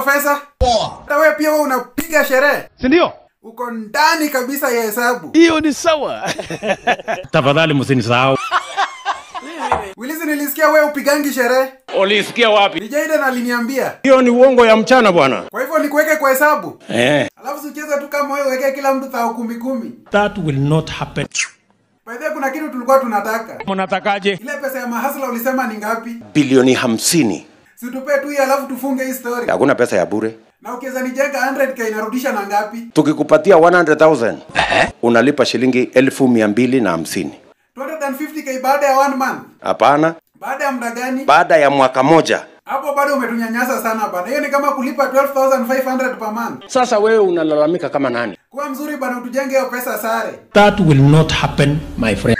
pesa hata wewe pia wewe unapiga sherehe si ndio? uko ndani kabisa ya hesabu Hiyo ni sawa. Tafadhali msinisahau. wilisi nilisikia wewe upigangi sherehe Ulisikia wapi? ni Jaden aliniambia Hiyo ni uongo ya mchana bwana. kwa hivyo nikuweke kwa hesabu Eh. alafu sicheze tu kama wewe wekee kila mtu thao kumi kumi That will not happen. by the way kuna kitu tulikuwa tunataka Mnatakaje? ile pesa ya mahasla ulisema ni ngapi bilioni hamsini. situpe tu hii alafu tufunge hii story Hakuna pesa ya bure. na ukiweza nijenga 100k inarudisha na ngapi Tukikupatia 100,000 unalipa shilingi elfu mia mbili na hamsini. 250k baada ya one month Hapana, baada ya muda gani baada ya mwaka moja. hapo bado umetunyanyasa sana bana hiyo ni kama kulipa 12500 per month Sasa wewe unalalamika kama nani? kuwa mzuri bana utujenge hiyo pesa sare That will not happen, my friend.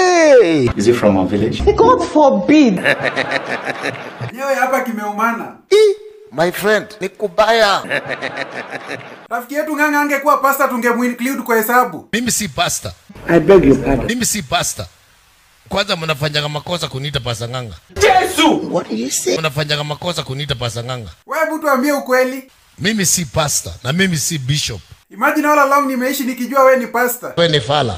God forbid. enyewe hapa kimeumana My friend, ni kubaya. rafiki yetu ng'ang'a angekuwa pasta tungemuinclude kwa hesabu Mimi si pasta. I beg your pardon. Mimi si pasta. Kwanza mnafanyaga makosa kuniita pasta nganga. What do you say? Mnafanyaga makosa kuniita pasta nganga. wewe mtu ambie ukweli Mimi si pasta na mimi si bishop. imagine all along nimeishi nikijua wewe ni pasta Wewe ni fala.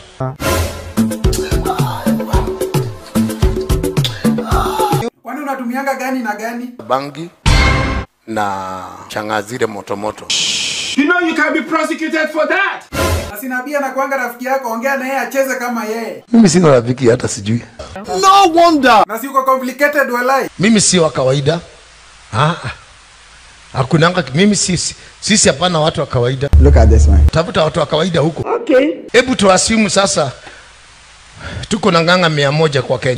kwani unatumianga gani na gani Bangi na changa zile motomoto. You know you can be prosecuted for that. na sinabia na kwanga rafiki yako ongea na yeye acheze kama yeye Mimi sina rafiki hata sijui. na si uko complicated walai Mimi si wa kawaida. Ah. ah. Hakunanga mimi sisi sisi hapana watu wa kawaida. Look at this man. Tafuta watu wa kawaida huko. Okay. Hebu tuasimu sasa tuko na ng'ang'a mia moja kwa Kenya.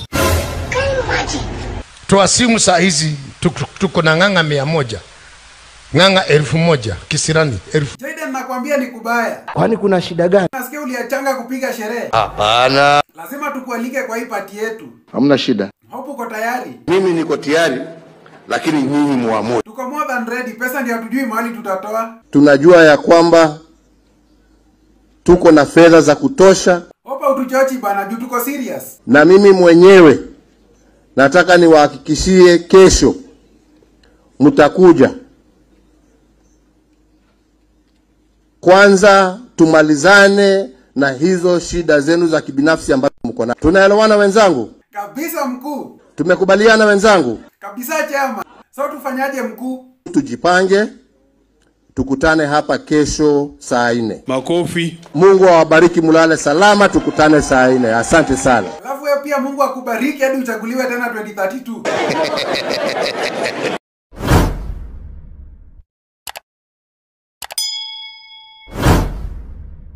Tuasimu saa hizi tuko, tuko na ng'ang'a mia moja ng'ang'a elfu moja kisirani elfu. Jaden nakwambia ni kubaya Kwani kuna shida gani? nasikia uliachanga kupiga sherehe Hapana. lazima tukualike kwa hii pati yetu Hamna shida. hope uko tayari Mimi niko tayari, lakini nyinyi muamue. tuko more than ready pesa ndio hatujui mahali tutatoa Tunajua ya kwamba tuko na fedha za kutosha, hopa utuchochi bana juu tuko serious na mimi mwenyewe nataka niwahakikishie, kesho mtakuja. Kwanza tumalizane na hizo shida zenu za kibinafsi ambazo mko nazo. Tunaelewana wenzangu? kabisa mkuu Tumekubaliana wenzangu? kabisa chama so tufanyaje mkuu Tujipange, tukutane hapa kesho saa nne. Makofi. Mungu awabariki, mulale salama, tukutane saa nne. Asante sana. alafu wewe pia mungu akubariki hadi uchaguliwe tena 2032